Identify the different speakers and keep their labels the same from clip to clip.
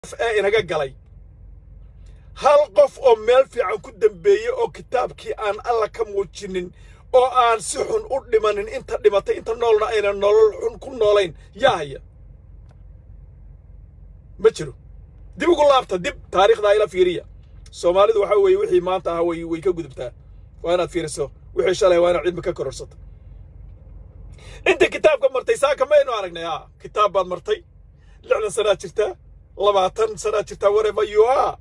Speaker 1: ee inaga galay hal qof oo meel fiican ku dambeeyey oo kitaabkii aan alla ka muujinin oo aan si xun u dhimanin inta dhimatay inta noolna ayna nolol xun ku noolayn yaa haya ma jiro dib ugu laabta dib taariikhdaa ila fiiriya soomaalidu waxaa weeye wixii maanta ahaa way way ka gudubtaa waa inaad fiiriso wixii shalay waa inaad cilmi ka kororsato inta kitaabka martay saaka maynu aragnay a kitaab baad martay lixdan sanaad jirtaa labaatan sanaad jirtaa whatever you are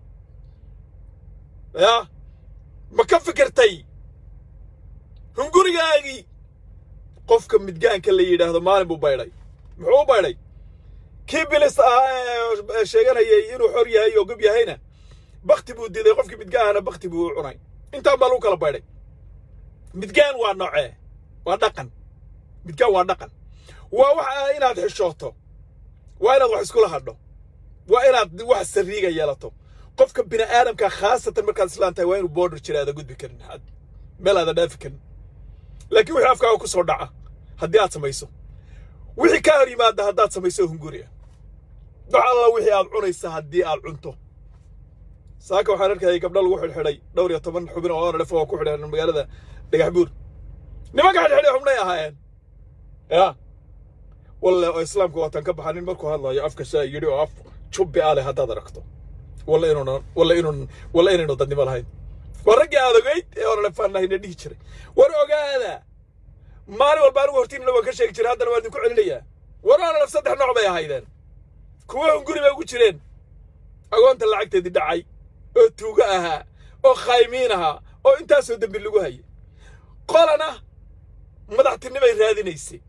Speaker 1: ya ma ka fikirtay hungurigaagii qofka midgaanka la yidhaahdo maalin buu baydhay muxuu u baydhay kii bilis ahaa ee sheeganayay inuu xor yahay oo gob yahayna bakti buu diiday qofkii midgaahana bakti buu u cunay intaan baa lagu kala baydhay midgaan waa noocee waa dhaqan midgaan waa dhaqan waa waxa inaad xishooto waa inaad wax iskula hadho waa inaad wax sariiga yeelato qofka bini aadamka khaasatan markaad islaan tahay waa inuu border jira aada gudbi karin meel aada dhaafi karin laakiin wixii afkaaga ku soo dhaca haddii aad samayso wixii kaa hor yimaada haddaad samayso hunguri ah wax alla wixii aad cunaysa haddii aad cunto saaka waxaan arkayay gabdho lagu xidhxidhay dhowr iyo toban xubin oo onlef oo ku xidhan magaalada dhagax buur nimanka xidhxidhay xubnay ahaayeen ya walle oo islaamka waatan ka baxanin markuu hadlayo afka shaa yidhi oo af jubbi ah leh haddaad aragto walla inuuna walla inuun walla inaynu dadnimo lahayn waa raggii aad ogeyd ee onalefaannahayna dhihi jiray war ogaada maalin walba anigu hortiinna waan ka sheegi jiray haddana waan idinku celinayaa war onalef saddex nooc bay ahaydeen kuwa hunguri bay ugu jireen agoonta lacagteedii dhacay oo tuugo ahaa oo khaymiin ahaa oo intaasoo dembi lagu hayay qolana madaxtinimay raadinaysay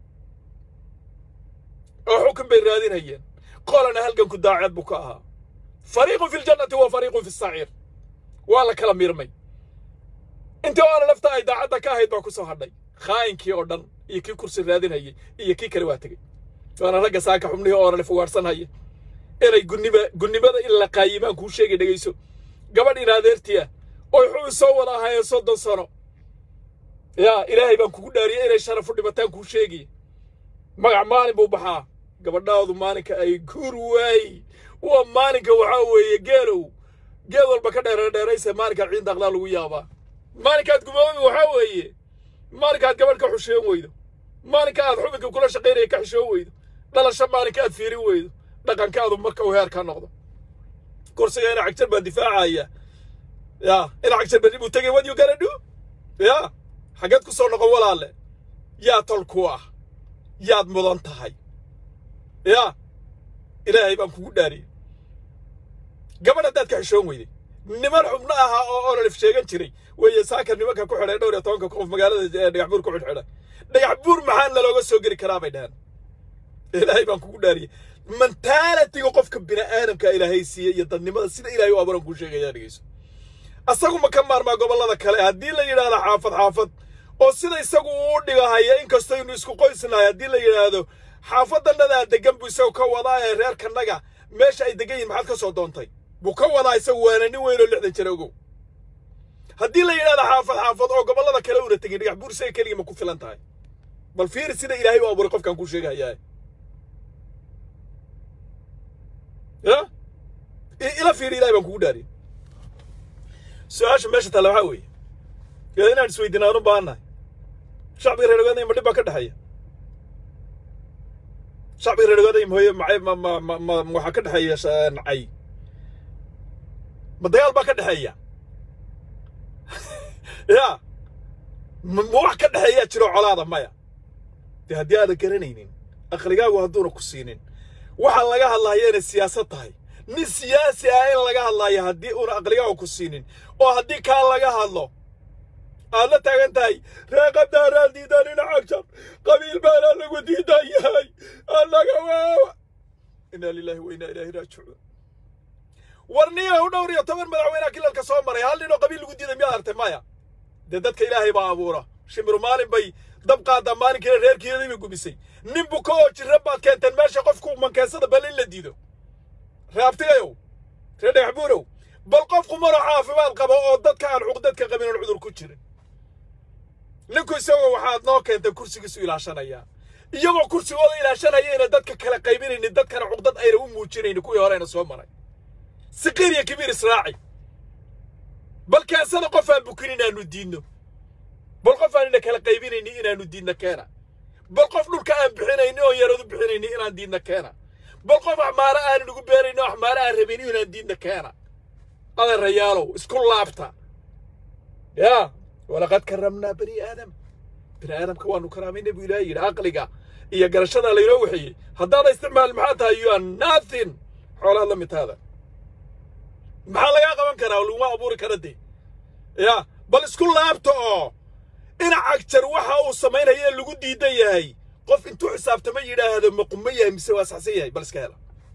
Speaker 1: oo xukun bay raadinayeen qolana halganku daaceed buu ka ahaa fariiqun fi ljannati wa fariiqun fi saciir waa la kala miirmay intii oona lafta ay daacadda ka ahayd baa ku soo hadhay khaayinkii oo dhan iyo kii kursi raadinhayay iyo kii kale waa tegey waana ragga saaka xubnihii oona le fugaarsanhaya inay gunnima gunnimada in la qaayimaan kuu sheegay dhegayso gabadh in adeertii ah oy xubin soo wada ahaayeen soddon sano yaa ilaahay baan kugu dhaariyay inay sharafu dhimataan kuu sheegaya magac maalin buu baxaa gabadhaadu maalinka ay guur waay waa maalinka waxaa weeye geelow geed walba ka dheere dheeraysa maalinkaad ciin daaqdaa lagu yaabaa maalinkaad gumoobi waxaa weeye maalinkaad gabadh ka xushoon weydo maalinka aad xubinka kula shaqaynaya ka xishoon weydo dhalasho maalinka aad fiirin weydo dhaqankaadu marka uu heer ka noqdo kursiga ina cagjar baa difaacaya ya ina cagjar berri buu tegay wadiyu gana dhu ya xaggeed ku soo noqon walaalle yaa tol ku ah yaad mudan tahay ya ilaahay baan kugu dhaariyey gabadh haddaad ka xishoon weyday niman xubno ahaa oo onolif sheegan jiray weeye saaka nimanka ku xidhay dhowr iyo tobanka qof magaalada dhagax buur ku xidhxidhay dhagax buur maxaa nalooga soo geli karaa bay dhaheen ilaahay baan kugu dhaariyey mentaalitiga qofka bini aadamka ilaahay siiyey iyo dadnimada sida ilaahay u abuuran kuu sheegayaa dhegeyso asagu ma ka maarmaa gobollada kale haddii la yidhaahdo xaafad xaafad oo sida isagu uu dhigahaya inkastoo inu isku qoysnahay haddii la yidhaahdo xaafadanadaa degan buu isagu ka wadaa ee reerkanaga meesha ay degan yihin maxaad ka soo doontay buu ka wadaa isagu waana nin weyn oo lixdan jira ogow haddii la yidhahdo xaafad xaafad oo gobollada kale una tegin dhagax buur isaga keligii ma ku filan tahay bal fiiri sida ilaahay u abuuray qofkaan kuu sheegahayaa ya ila fiiri ilahay baan kugu dhaariyay su-aasha meesha taalla waxaa weeye yaa inaan isweydiina aan u baahannahay shacbiga reer ogaadaya ma dhib baa ka dhexeeya shacbiga reer ogaadaya mahoye macay ma ma ma ma waxaa ka dhexeeya nacay ma dagaal baa ka dhexeeya ya ma wax ka dhexeeyaa jiro colaada maya dee haddii aadan garanaynin aqligaagu hadduuna ku siinin waxaa laga hadlaya inay siyaasad tahay nin siyaasi ah in laga hadlaayo haddii uuna aqligaagu ku siinin oo haddii kaa laga hadlo aad la taagan tahay reeqabdaaraan diidan ina cagjar qabiil baanaa lagu diidan yahay annaga waawa inaa lilaahi wa inaa ilaahi raajicuun war niina u dhowr iyo toban madaxweynaha kilalka soo maray hal nin oo qabiil lagu diiday miyaad artay maya dee dadka ilaahay baa abuura shimiru maalin bay dab qaadaa maalinkiina reerkeedii bay gubisay nin buka oo jirra baad keenteen meesha qofku mankeensada bal in la diido raabtigayow ree dhagax buurow bal qofku maro caafimaad qaba oo dadka aan cuqdadka qabin oon cudur ku jirin ninku isagoo waxaad noo keentay kursigiisu ilaashanayaa iyagoo kursigooda ilaashanayayna dadka kala qaybinaynin dadkana cuqdad ayna u muujinaynin kuwii horeyna soo maray siqiir iyo kibiir israaci bal keensada qof aan bukin inaanu diidno bal qof aan ina kala qaybinaynin inaanu diidna keena bal qof dhulka aan bixinaynin oo yaradu bixinaynin inaan diidna keena bal qof axmaaro aanan ugu beeraynin oo axmaaro aan rabin inaan diidna keena adeerayaalow isku laabta yaa walaqad karamnaa bani aadam bani aadamka waanu karaamayna buu ilaahay yidhi caqliga iyo garashadaa laynoo waxeeyey haddaada isticmaal maxaa tahay you are nothing xoolaad la midtaada maxaa lagaa qaban karaa laguma abuuri kara dee ya bal isku laabta oo dhinac jar waxa uu samaynaya lagu diidan yahay qof intuu xisaabtama yidhaahdo maquma yahay mise waa saxsan yahay bal iska hela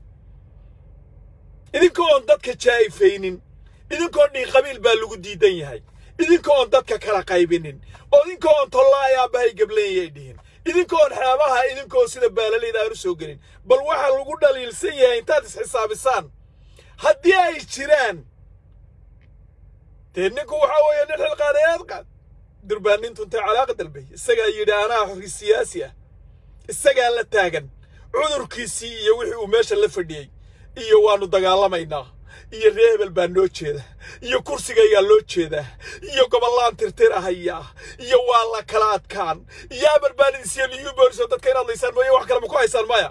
Speaker 1: idinka oon dadka jaa'ifaynin idinkaoo dhiin qabiil baa lagu diidan yahay idinka oon dadka kala qaybinin oo idinka oon tollaaya aabbahay gableeyay dhihin idinka oon xeebaha idinkaoo sida baalalayda aan u soo gelin bal waxa lagu dhaliilsan yahay intaad isxisaabisaan haddii ay jiraan dee ninku waxaa weeye nin xilqaadayaad qaad durbaanintu intay calaaqa dalbay isagaa yidhi anaa xori siyaasi ah isagaa la taagan cudurkiisii iyo wixii uu meesha la fadhiyey iyo waannu dagaalamaynaa iyo ree hebel baa noo jeeda iyo kursigaygaa loo jeedaa iyo gobollaan tirtirahaya iyo waa la kala adkaan iyo amar baanidisiyo liyu booliso dadka inaad laysaan mooye wax kale ma ku haysaan maya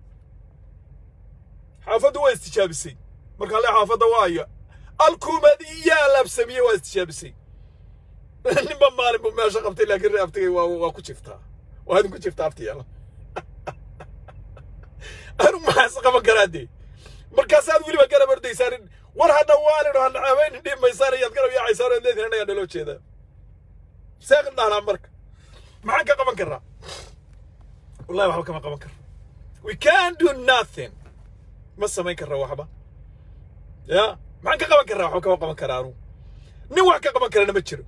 Speaker 1: xaafaddu waa istijaabisay markaa le xaafadda waayo alkuumad iyaa laabsamiye waa istijaabisay ninba maalin buu meesha qabtay laakiin ree aftigay waa waa ku jiftaa waa idinku jiftaa aftiyaala anu maxaas qaban karaa dee markaasaad weliba garab ordaysaan war hadha waalin ha nacabaynin dhimaysaan ayaad garab yaacaysaan ood leedihin annagaa naloo jeedaa seeqin dhahnaa marka maxaan ka qaban karraa wallahi waxba kama qaban karra we can do nothing ma samayn karra waxba ya maxaan ka qaban karraa waxba kama qaban karaa anugu nin wax ka qaban karana ma jiro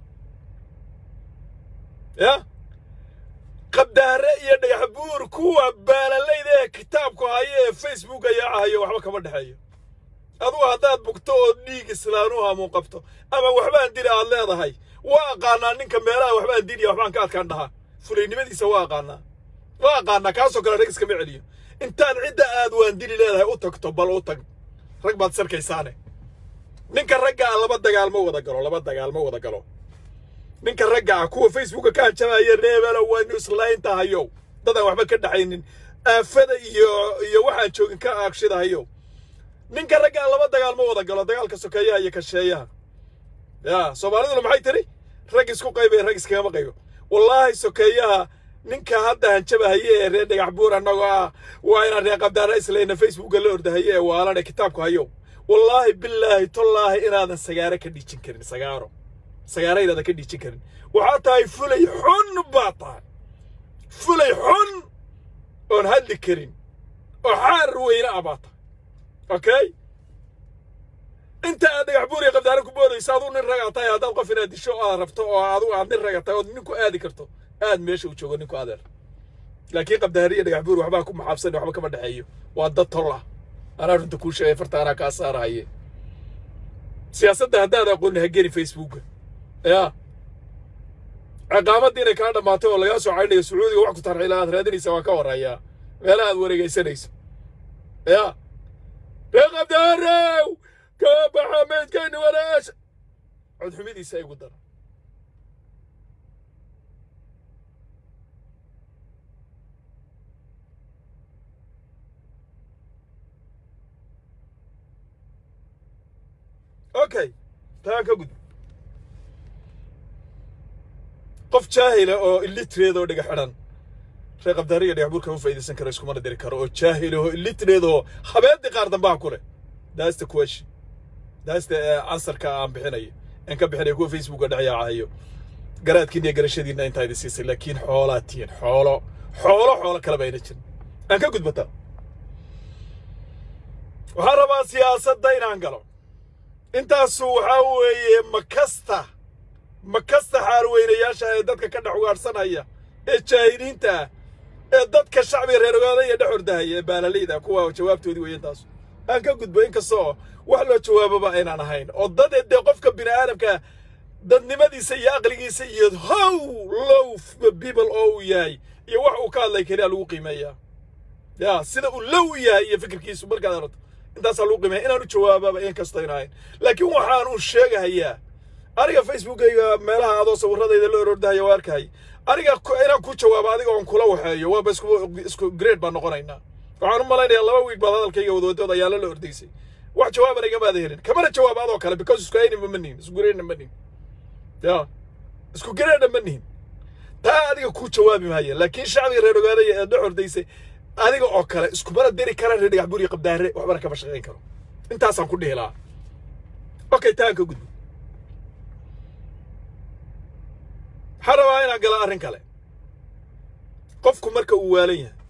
Speaker 1: ya qabdaare iyo dhagax buur kuwa baalalayda ee kitaabku hayo ee facebook ayaa ahayo waxba kama dhexeeyo adugu haddaad bugto oo dhiig islaanuhu hamuun qabto ama waxbaan dili aad leedahay waa aqaanaa ninka meelaha waxbaan diliya waxbaan ka adkaan dhahaa fulaynimadiisa waa aqaanaa waa aqaanaa kaasoo kale rag iskama celiyo intaad cidda aad waan dili leedahay u tagto bal u tag rag baad sarkaysaane ninka ragga ah laba dagaal ma wada galo laba dagaal ma wada galo ninka ragga ah kuwa facebooka ka hanjabaya reebelo waynu islayntahayo dadaan waxba ka dhaxaynin aafada iyo iyo waxaan joogin ka aagshidahayo ninka ragga ah laba dagaal ma wada galo dagaalka sokeeyaha iyo kasheeyaha ya soomaaliduna maxay tiri rag isku qaybay rag iskagama qaybo wallaahi sokeeyaha ninka hadda hanjabahaye ee reer dhagax buur annagoo ah waa inaan reer qabdaara islayna facebooka la ordahaye ee waalane kitaabku hayo wallaahi bilaahi tollaahi inaadan sagaaro ka dhiijin karin sagaaro sagaaro inaadan ka dhiijin karin waxaa tahay fulay xun baa tahay fulay xun oon hadli karin oo xaar weyne ah baa tahay okay inta aad dhagax buur iyo qabdaara ku boodayso aduu nin ragaa tahay haddaad qof inaad disho oo aad rabto oo adigu aad nin raga tahay ood ninku aadi karto aad meesha uu joogo ninku adeer laakiin qabdaari iyo dhagax buur waxbaa ku maxaabsan waxba kama dhexeeyo waa dad tol ah anaa runta kuu sheegay farta anaa kaa saarahaye siyaasadda haddaad aqooni ha geli facebooka ya ciqaamadda inay kaa dhammaatay oo lagaa soo caydhayo sacuudiga wax ku tarxila aad raadinaysa waan ka warrayaa meelaha aad wareegaysanayso ya ree qabdaarow ka baxa meydkayna walaasha codxumidiisa igu dara okay taa ka gud qof jaahila oo illitreed oo dhiga xidhan ree qabdaari iyo dhagax buur kama faa'iidaysan karo iskumana diri karo oo jaahil oo illitreed oo habeendii qaar dambaha ku leh that's the question that's the answerka aan bixinayo aan ka bixinayo kuwa facebooka dhexyaacahayo garaadkiina iyo garashadiina intaa idin siisay laakiin xoolaa tihiin xoolo xoolo xoolo kaleba ayna jirin aan ka gudbataa waxaan rabaa siyaasadda inaan galo intaasu waxaa weeye makasta makasta xaarweynayaasha ee dadka ka dhex ugaadhsanaya ee jaahiliinta ah ee dadka shacbiga reer ogaadaya dhex ordahaya ee baalalayda kuwa jawaabtoodii weeye intaasu aan ka gudbo inkastoo wax loo jawaababa aynaan ahayn oo dad dee qofka bini aadamka dadnimadiisa iyo aqligiisa iyo how low people oo uu yahay iyo wax uu ka hadlay keliya lagu qiimeeyaa ya sida uu low yahay iyo fikirkiisu markaad aragto intaasaa lagu qiimeeya inaanu jawaabaaba in kasta in ahayn laakiin waxaan uu sheegahayaa aniga facebookayga meelaha adoo sawirradayda la orordahaya waa arkay aniga inaan ku jawaabo adiga oon kula waxeeyo waaba isku isku grade baan noqonaynaa waxaan u malaynayaa laba wiig baad hadalkayga wadwadood ayaala la ordaysay wax jawaabana igamaada helin kamana jawaab adoo kale because isku aynima ma nihin isku grade ma nihin ya isku grade ma nihin taa adiga ku jawaabi maaya laakiin shacbiga reer ogaadaya ee dhex ordaysay adiga oo kale iskumana diri kara reer dhagax buri qabdaare waxbana kama shaqayn karo intaasaan ku dhihi lahaa okay taan ka gudbo waxaan rabaa inaan gala arrin kale qofku marka uu waalan yahay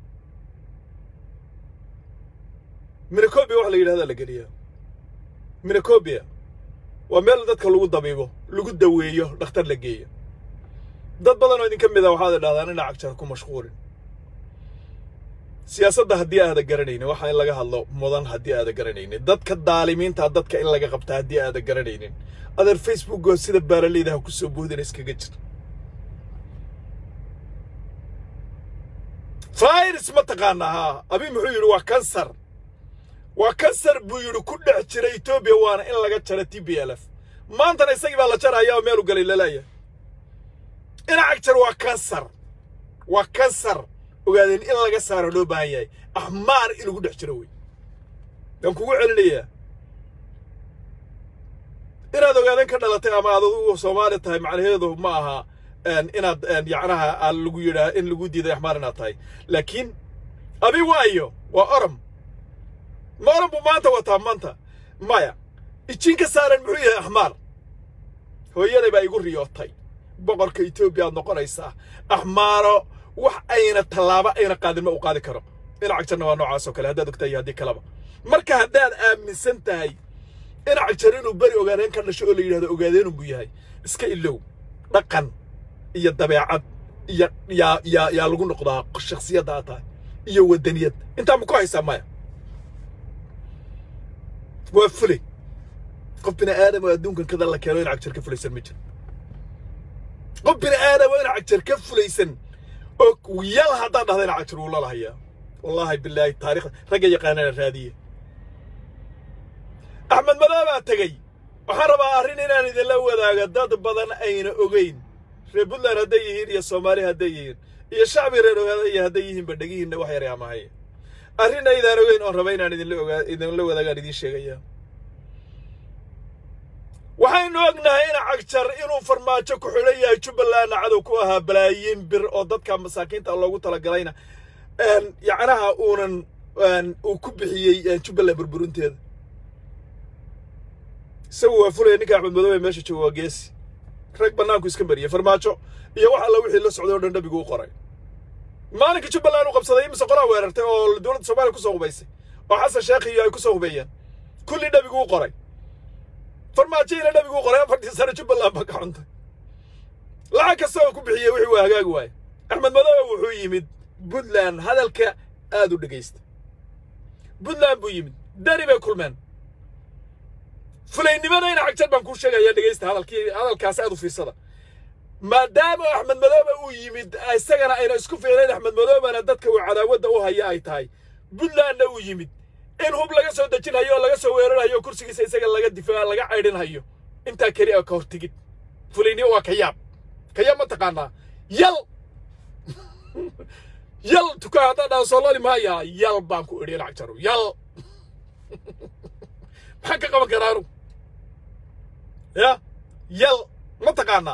Speaker 1: minacobia waxa la yidhahdaa la geliyaa minacobia waa meel dadka lagu dabiibo lagu daweeyo dhakhtar la geeyo dad badan oo idinka mid a waxaad idhahdaan ina cagjar ku mashquulin siyaasadda haddii aada garanaynin waxa in laga hadlo mudan haddii aada garanaynin dadka daalimiinta dadka in laga qabta haddii aada garanaynin adeer facebookoo sida baaraleyda ha ku soo boodina iskaga jir virus ma taqaanaa haa abi muxuu yidhi waa kansar waa kansar buu yidhi ku dhex jira etoobiya waana in laga jaro t b l f maantana isagii baa la jaraya oo meelu galay lalaaya ina cagjar waa kansar waa kansar ogaadeen in laga saaro loo baahan yahay axmaar in lagu dhex jiro wey waan kugu celinayaa inaad ogaadeen ka dhalatay ama aad adugu soomaali tahay macnaheedu ma aha inaad yacnaha aan lagu yidhaa in lagu diiday axmaar inaad tahay laakiin abi waayo waa orom ma orom buu maanta wataa maanta maya ijin ka saaran muxuu yahay axmaar hooyaday baa igu riyootay boqorka etoobiya aad noqonaysaa axmaaro wax ayna tallaabo ayna qaadin ma u qaadi karo ina cagjarna waa noocaas oo kale haddaad ogtahay haddii kaleba marka haddaad aaminsan tahay ina cagjar inuu beri ogaadeen ka dhasho oo la yidhahdo ogaadeenun buu yahay iska ilow dhaqan iyo dabeecad iyo yaa yaa yaa lagu noqdaa shaksiyadda aad tahay iyo waddaniyad intaa ma ku haysaa maya waa fulay qof bini aadam oo adduunkan kada la keeno ina cagjar ka fulaysan ma jiro qof bini aadam oo ina cagjar ka fulaysan oo yal haddaan dhahda ina cagjar wuu lalahayaa wallaahi bilaahi taarikhda ragga yaqaanana raadiye axmed madaabaa tegey waxaan rabaa arrin inaan idinla wadaago dad badan ayna ogeyn reer puntland hadday yihiin iyo soomaali hadday yihiin iyo shacbi reer ogaadaya hadday yihiinba dhegihiinna wax yar amahay arrin aydaan ogeyn oon raba inaan idinla ogaa idinla wadaagaan idiin sheegaya waxaynu ognahay ina cagjar inuu farmaajo ku xidhan yahay jubbalandna cadow ku ahaa balaayiin bir oo dadka masaakiinta loogu talagalayna yacnaha uunan uu ku bixiyey jubbaland burburinteeda isagu waa fulaya ninka axmed madoobe meesha jooga waa geesi rag bannaanku iska mariyey farmaajo iyo wax alla wixii la socday oo dhan dhabigu u qoray maalinka jubbaland u qabsaday imise qolaa weerartay oo dowladda soomaaliya kusoo hubaysay oo xasan sheekh iyo ay kusoo hubeeyeen kulli dhabigu u qoray farmaajoyina dhabigu u qoray afartii sano jubbaland baa ka xuntay lacag kasta oo ku bixiyey wixii waa hagaagi waaye axmed madoobe wuxuu yimid puntland hadalka aad u dhegaysta puntland buu yimid dani bay kulmeen fulaynimada ina cagjar baan kuu sheegaya dhegaysta hadalkii hadalkaas aad u fiirsada maadaama axmed madoobe uu yimid isagana ayna isku fiicnayn axmed madoobena dadka uu cadaawadda u haya ay tahay puntlandna uu yimid in hub laga soo dejinhayo oo laga soo weerarhayo oo kursigiisa isaga laga difaaca laga caydhinhayo intaa keli a ka hortigid fulaynimo waa kayaab kayaab ma taqaanaa yal yal tukaa haddaa dhaa soo loli maaya yal baan ku idhi ina cagjaru yal maxaan ka qaban karaa anu ya yal ma taqaanaa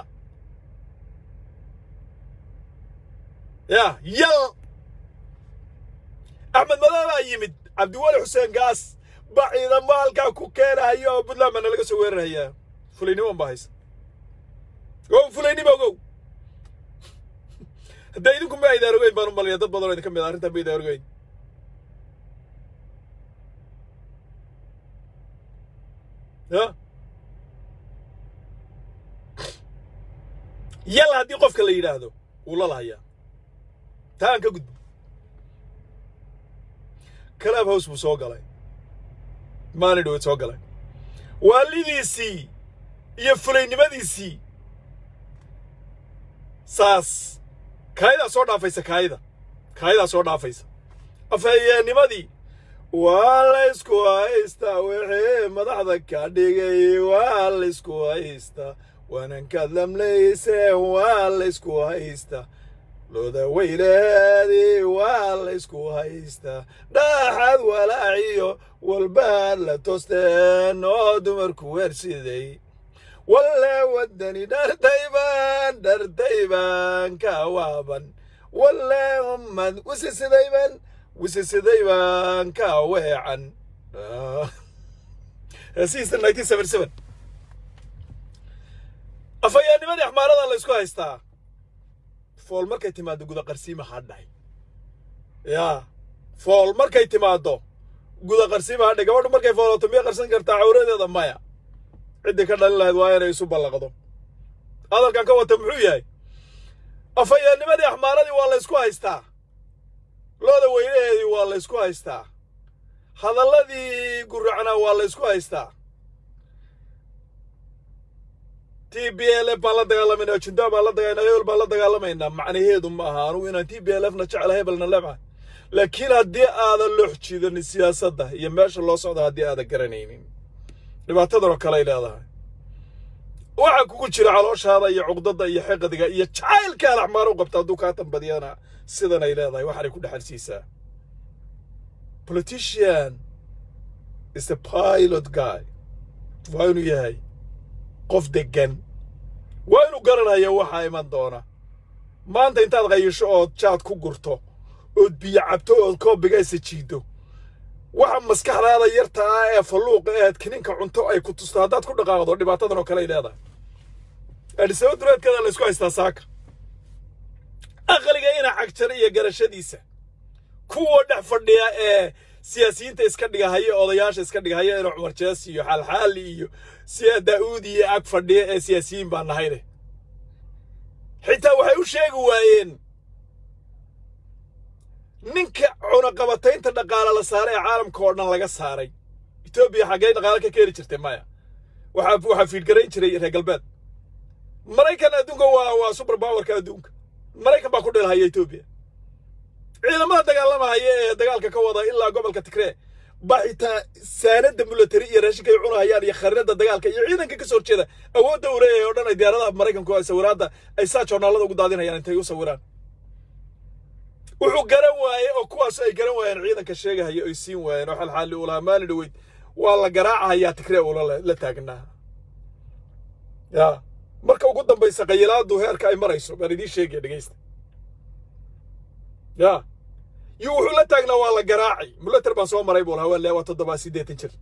Speaker 1: ya yal axmed madoobaa yimid cabdiwali xuseen gaas baa ciidamo halkaa ku keenahayo oo puntland baana laga soo weerarhayaa fulaynimoon baa haysa o fulaynimo ogow hadda idinku ma aydaan ogeyn baan u malaya dad badan oo idinka mid a arrintan ma aydaan ogeyn ya yal haddii qofka la yidhaahdo wuu la lahayaa taa aan ka gudbo club house buu soo galay maalin dhaweed soo galay waalidiisii iyo fulaynimadiisii saas kaayadaa soo dhaafaysa kaayada kaayadaa soo dhaafaysa afhayeennimadii waa laysku haystaa wixii madaxda ka dhigay waa laysku haystaa waanankaad lamlayse waa laysku haystaa looda weyleedii waa laysku haystaa dhaaxaad walaaciyo walbaad la toosteen oo dumarku weersiday walle waddani dhartayban dhartayban ka waaban walle ummad wisisidayban wisisidayban ka weecan hesiista nineteen seventy seven afhayaanimadii axmaarada la isku haystaa fool markay timaado guda qarsiima hadhay yaa fool markay timaado guda qarsiima hadhay gabadhu markay foolato miyay qarsan kartaa cawradeeda maya ciddii ka dhalin lahayd waa inay isu ballaqdo hadalkan ka wata muxuu yahay afhayaanimadii axmaaradii waa la ysku haystaa looda weynaheedii waa la ysku haystaa hadalladii guracnaa waa la ysku haystaa t b l f baan la dagaalamaynaa jundaa baan la dagaalamaynaa hebel baan la dagaalamaynaa macnaheedu ma aha anugu inaan t b l f na jecla hebelna lebca laakiin haddii aadan loox jiidanin siyaasadda iyo meesha loo socda haddii aadan garanaynin dhibaatadan oo kale ay leedahay waxaa kugu jira calooshaada iyo cuqdada iyo xiqdiga iyo jacaylka al axmaar u qabta hadduu kaa tambadiyana sidan ay leedahay waxaanay ku dhexalsiisaa politician is a pilot guy waa inuu yahay qof deggan waa inuu garanaya waxaa iman doona maanta intaad qayisho ood jaad ku gurto ood biyo cabto ood koobiga isa jiido waxa maskaxdaada yarta ah ee falluuqa eed kininka cunto ay ku tusto haddaad ku dhaqaaqdo dhibaatadan oo kale ay leedahay adhisaba duleedkeeda la isku haystaa saaka aqliga ina cagjar iyo garashadiisa kuwa dhex fadhiya ee siyaasiyiinta iska dhigahaya odayaasha iska dhigahaya ina cumar jees iyo xaalxaali iyo siya daa'uud iyo ag fadhiya ee siyaasiyiin baa nahayne xitaa waxay u sheegi waayeen ninka cunaqabataynta dhaqaale la saaray ee caalamka oo dhan laga saaray etoobiya xaggee dhaqaale ka keeni jirtay maya waxaa waxaa fiidgarayn jiray reer galbeed maraykan adduunka waa waa super powerka adduunka maraykan baa ku dheelhaya etoobiya ciidamada dagaalamahaya ee dagaalka ka wada ilaa gobolka tigree baa xitaa saanada military iyo raashinka ay cunahayaan iyo khariirada dagaalka iyo ciidanka kasoo horjeeda awoodda uu leeyahay oo dhan ay diyaaradaha maraykanku ay sawiraadda ay saa joornaalada ugu daadinayaan intay u sawiraan wuxuu garan waaye oo kuwaas ay garan waayeen ciidanka sheegahaya ay siin waayeen oo xalxaali uu lahaa maalin dhaweyd waa la garaacahayaa tigree uula la taagnaa ya marka ugu dambaysa qayilaadu heerka ay marayso baan idiin sheegaya dhegeysta ya iyo wuxuu la taagnaa waa la garaacay mulater baan soo maray buu lahaa waa waa toddobaa siddeetan jir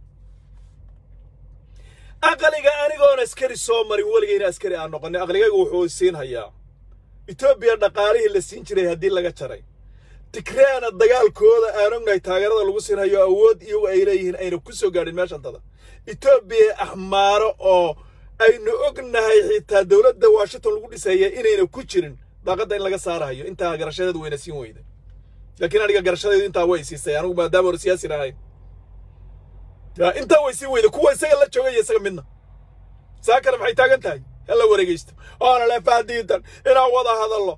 Speaker 1: aqliga anigoon askari soo marin weligayna askari aan noqonin aqligayga wuxuu siin hayaa etoobiya dhaqaalihii la siin jiray haddii laga jaray tigreena dagaalkooda aan ognahay taageerada lagu siinhayo awood iyagu ay leeyihiin ayna ku soo gaadhin meeshantada etoobiya axmaaro oo aynu ognahay xitaa dowladda washington lagu dhisaya inayna ku jirin daaqadda in laga saarahayo intaa garashadeedu wayna siin weyda laakiin aniga garashadeedu intaa way siisay anigu maadaama hore siyaasin ahayn ya intaa way siin weyda kuwa isaga la joogaya isaga midna saa kale maxay taagan tahay hala wareegeysto oona le faadiidan inaan wada hadallo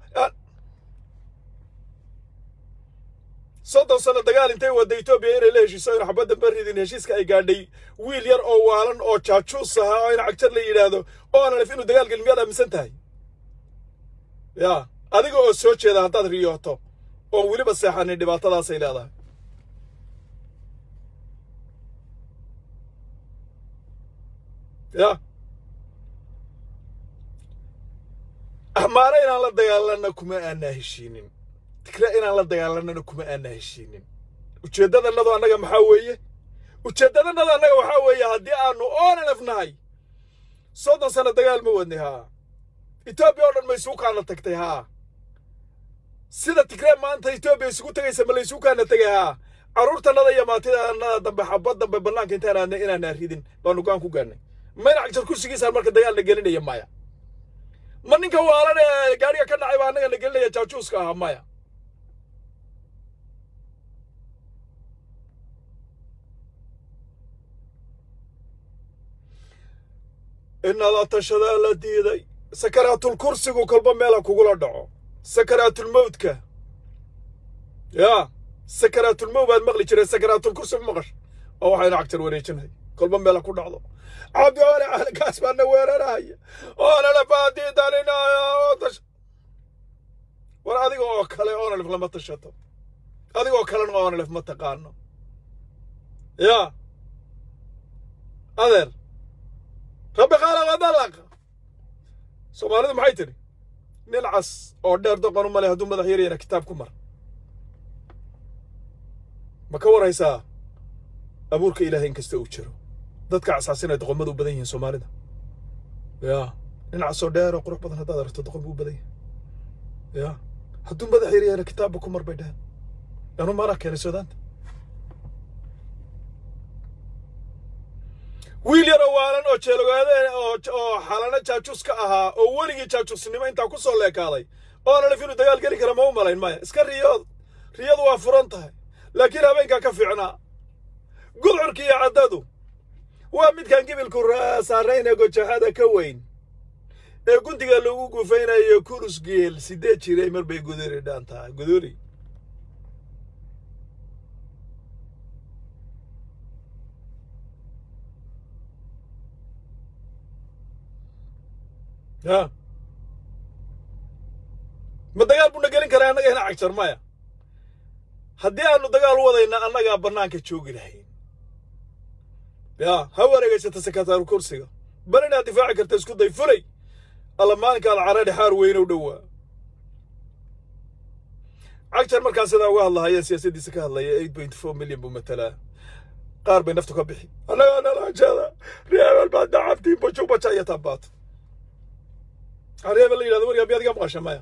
Speaker 1: soddon sano dagaal intay wadda etoobiya inay la heshiiso aynu xabadda baridin heshiiska ay gaadhay wiil yar oo waalan oo jaajuus ahaa oo in cagjar la yidhaahdo oona lef inuu dagaal gelin miyaad aaminsan tahay ya adiga oo soo jeeda haddaad riyooto oon weliba seexanin dhibaatadaasay leedahay ya axmaare inaan la dagaalanna kuma aanaa heshiinin tikre inaan la dagaalanana kuma aanaa heshiinin ujeeddadannadu annaga maxaa weeye ujeeddadannadu annaga waxaa weeye haddii aanu oonalef nahay soddon sano dagaal ma wadnay haa etoobiya oo dhan ma isugu kaana tagtay haa sida tigree maanta etoobiya isugu tegaysa ma la isugu kaana tegay haa carruurtannada iyo maantidannada dambe xabad dambe bannaanka intaan aadnay inaanaa ridin baanu go'aan ku gaadhnay mayna cagjar kursigiisaan marka dagaalna gelinaya maya ma ninka waalan ee gaadhiga ka dhacay baa annaga na gelinaya jaajuuska ahaa maya inadaa tashadaa la diiday sakaraatul kursigu kolba meela kugula dhaco sakaraatulmowdka yaa sakaraatulmowd baad maqli jiray sakaraatulkursi ma maqash oo waxayna cagtar wareejinay kolba meela ku dhacdo cabdi ole calinkaas baana weerarahaya oona lafaadiidaninaayo war adiga oo kale oonalef lama tashato adiga oo kalena oonalef ma taqaano yaa adeer rabbi qaala wadalaqa soomaalidu maxay tidhi nin cas oo dheer doqon u male hadduu madax yaryana kitaab ku mar ma ka waraysaa abuurka ilaahay in kasta uu jiro dadka casaasinay doqomadu u badan yihiin soomaalida yaa nin casoo dheer oo qurux badan haddaad aragto doqon buu u badan yahay yaa hadduu madax yaryana kitaabba ku mar bay dheheen anu maanaa keenay suudaanta wiil yaroo waalan oo jeelogaadeen oo oo xalano jaajuus ka ahaa oo weligii jaajuusnimo intaa ku soo leekaaday oona laf inuu dagaal geli kara ma u malayn maya iska riyood riyadu waa furan tahay laakiin habeenkaa ka fiicnaa gudcurka iyo caddadu waa midkaan gibilku saarayna gojaxada ka weyn ee gundiga lagu gufaynayo kurus geel sideed jiray mar bay guduri dhaantaa guduri ya ma dagaal buna gelin karaa annaga hina cagjar maya haddii aanu dagaal u wadayna annagaa bannaanka joogi lahayn ya ha wareegaysata sekataaru kursiga bal inaad difaaci karta isku day fulay alla maalinkaada caradhi xaar weynow dhowaa cagjar markaa sidaa uga hadlahayeen siyaasaddiisa ka hadlaya eight point four milyan buu matalaa qaar bay naftu ka bixi annagaa nalaajada reebel baa dacabtiin bajubaja iyo taabaato reebel la yidhahdo waryaa miyaad iga maqasha maya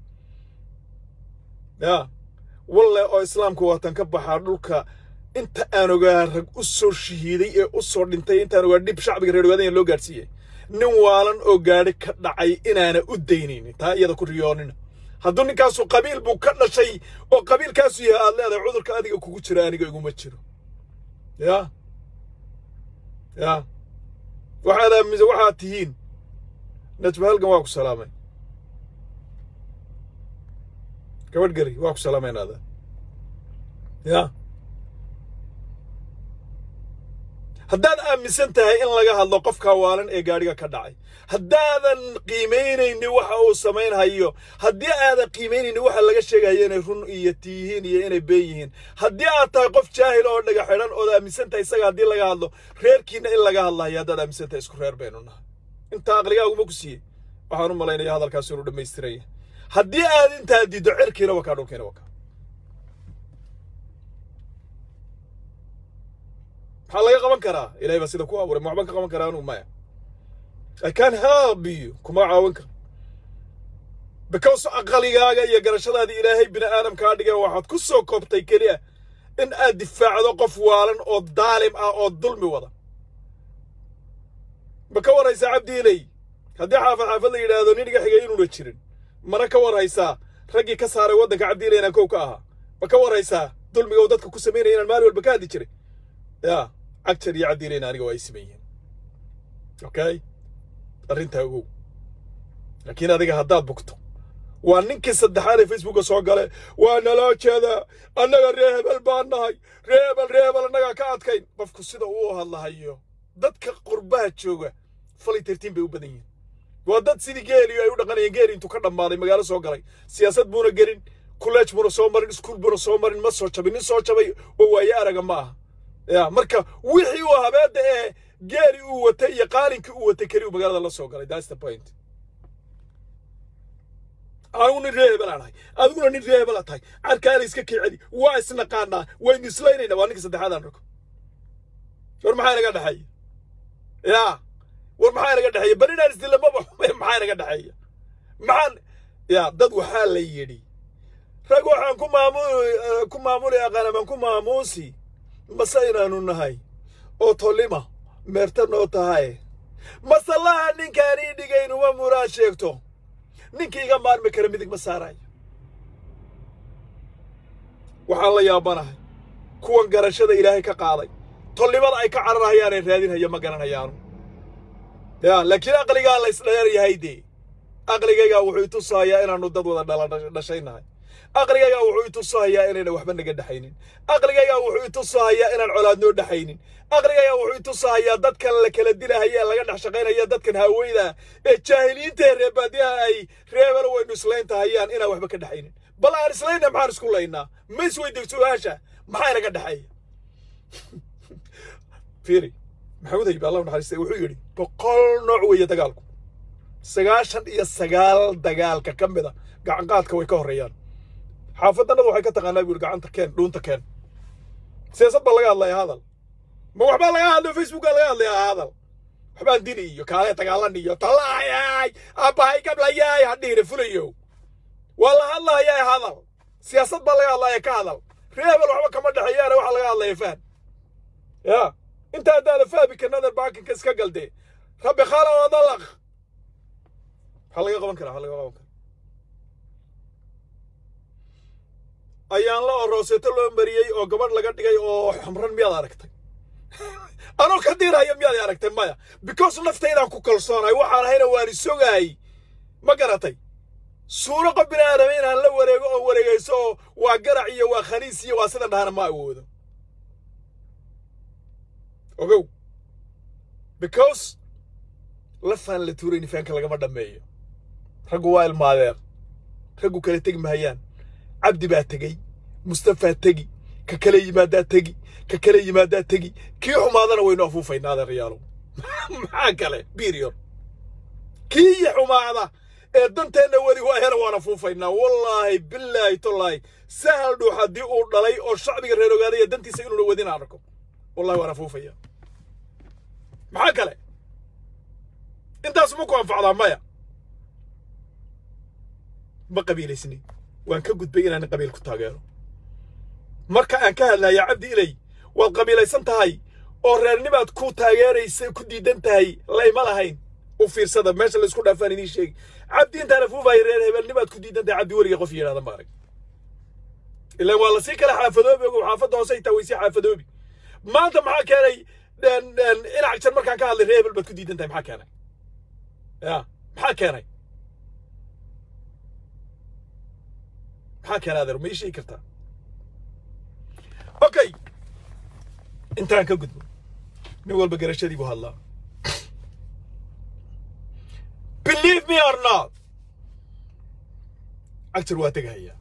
Speaker 1: ya walle oo islaamku waatan ka baxaa dhulka inta aan ogaa rag u soo shahiiday ee u soo dhintay intaan ogaa dhib shacbiga reer ogaadanya loo gaadhsiiyey nin waalan oo gaadhi ka dhacay inaana u daynaynin taa iyada ku riyoonina hadduu ninkaasu qabiil buu ka dhashay oo qabiilkaasu yahay aad leedahay cudurka adiga kugu jira aniga iguma jiro ya ya waxaad aaminsa waxaad tihiin najba halgan waa ku salaamay gabadh gari waa ku salaamaynaada ya haddaad aaminsan tahay in laga hadlo qofka waalan ee gaadhiga ka dhacay haddaadan qiimaynaynin waxa uu samaynhayo haddii aadan qiimaynaynin waxa laga sheegayo inay run iyo tiyihiin iyo inay been yihiin haddii aad tahay qof jaahil oo dhaga xidhan ood aaminsan tahay isaga haddii laga hadlo reerkiina in laga hadlahayo haddaad aaminsan tahay isku reer baynu nahay intaa aqligaaguma ku siiyey waxaan u malaynaya hadalkaas inuu dhammaystiraya haddii aad intaa diiddo cirkiina wakaa dhulkiina wakaa maxaa laga qaban karaa ilahay baa sida ku abuuray ma waxbaan ka qaban karaa anuu maya i can help you kuma caawin karo because aqaligaaga iyo garashadaadii ilaahay bini aadam kaa dhigay waxaad ku soo koobtay keliya in aad difaacdo qof waalan oo daalim ah oo dulmi wada ma ka waraysaa cabdiiley haddii xaafad xaafad la yidhaahdo nin iga xigay inuuna jirin mana ka waraysaa raggii ka saaray waddanka cabdiiley inaan kow ka ahaa ma ka waraysaa dulmiga uu dadka ku samaynaya inaan maalin walba ka hadli jiray ya cagjar iyo cabdiileyna aniga waa ay siman yihiin okay arrintaa ogow laakiin adiga haddaad bugto waa ninkii saddexaad ee facebooka soo gale waa naloo jeedaa annaga ree hebel baan nahay ree hebel ree hebel annagaa ka adkayn qofku sida uu hadlahayo dadka qurbaha jooga fali tirtiin bay u badan yihiin waa dad sidii geeliyo ay u dhaqanayeen geeli intuu ka dhammaaday magaalo soo galay siyaasad buuna gelin kuleej buuna soo marin iskuul buuna soo marin ma soo jabin nin soo jabay oo waaye araga ma aha ya marka wixii uu habeedda ee geeli uu watay iyo qaalinkii uu watay keli uu magaalada la soo galay that's the point anigu nin ree hebel aan ahay adiguna nin ree hebel aad tahay carkaala iska kii celi waa isnaqaanaa waynu islaynayna waa ninka saddexaad aan rako war maxaa inaga dhexeeya ya war maxaa inaga dhexeeya bal inaan isdilla maba xume maxaa inaga dhexeeya maxaan ya dad waxaa la yidhi rag waxaan ku maamu ku maamuli aqaan amaan ku maamuusi mase inaanu nahay oo tolima meerta noo tahay masallaha ninkaanii dhigaynuma muraad sheegto ninkii iga maarmi kara midig ma saarayo waxaan la yaabanahay kuwan garashada ilaahay ka qaaday tolnimada ay ka cararahayaanay raadinhayo ma garanayaanu ya laakiin aqligaa la isdheer yahay dee aqligaygaa wuxuu itusahayaa inaanu dad wada dhala dhashaynahay aqligaygaa wuxuu itusahayaa inayna waxba naga dhexaynin aqligaygaa wuxuu itusahayaa inaan colaadnoo dhexaynin aqligaygaa wuxuu itusahayaa dadkan la kala dilahaya laga dhex shaqaynaya dadkan haaweyda ee jaahiliinta ee reebaadiyaha ay reebel waynu isleyntahayaan inaan waxba ka dhexaynin bal aan islayna maxaan isku laynaa ma isweydig su-aasha maxaa inaga dhexeeya fiiri maxamuud haybe allah naxariistay wuxuu yidhi boqol nooc weeye dagaalku sagaashan iyo sagaal dagaalka ka mida gacanqaadka way ka horreeyaan xaafadannadu waxay ka taqaanaa buu yidhi gacanta keen dhuunta keen siyaasad baa laga hadlayaa hadal ma waxbaa laga hadlaya facebookaa laga hadlayaa hadal waxbaan dili iyo kaale dagaalan iyo tallaayay abbahay gablayay hadhiina fulayo waa la hadlayaa hadal siyaasad baa laga hadlaya ka hadal reebel waxba kama dhexeeyaana waxaa laga hadlaya faham ya inta haddaada fahmi karnada baakinka iska galdee rabbi khala wadalaq maxaa laga qaban karaa maxaa laga qaban karaa ayaan la orooseeto loo mariyey oo gabadh laga dhigay oo xamran miyaad aragtay anoo ka diiraya miyaad aragtay maya because naftaydaan ku kalsoonahay waxaan ahayna waan isogaay ma garatay suuro qof bini aadama inaan la wareego oo wareegayso oo waa garac iyo waa khaniis iyo waa sida dhahana ma awoodo ogow because lafaan la tuurayni faanka lagama dhammeeyo raggu waa ilmaadeer raggu kala tegi mahayaan cabdi baa tegey mustafaa tegi ka kala yimaadaa tegi ka kala yimaadaa tegi kii xumaadana waynu afuufaynaa adeerayaalow maxaa kale birior kii xumaada ee danteenna weli waayana waan afuufaynaa wallaahi bilaahi tallaahi sahal dhuux haddii uu dhalay oo shacbiga reer ogaadaya dantiisa inuuna wadin aan arko wallahi waan afuufaya maxaa kale intaas ma ku anfacdaa maya ma qabiilaysni waan ka gudbay inaan qabiil ku taageero marka aan ka hadlaya cabdi ilay waad qabiilaysan tahay oo reernimaad ku taageeraysa ku diidan tahay layma lahayn u fiirsada meesha la isku dhaafaan idiin sheegi cabdi intaan afuufaya reer hebelnimaad ku diidan tahay cabdi weliga qof yidhahda ma arag ilaan waa lasii kala xaafadoobi ogow xaafadda hoose xitaa way sii xaafadoobi maanta maxaa keenay inac jar markaan ka hadlay reer hebel baad ku diidan tahay maxaa keenay ya maxaa keenay maxaa keenay adeer ma ii sheegi kartaa okay intaan ka gudbo nin walba garashadii buu hadlaa believe me or not actor waa tegahayaa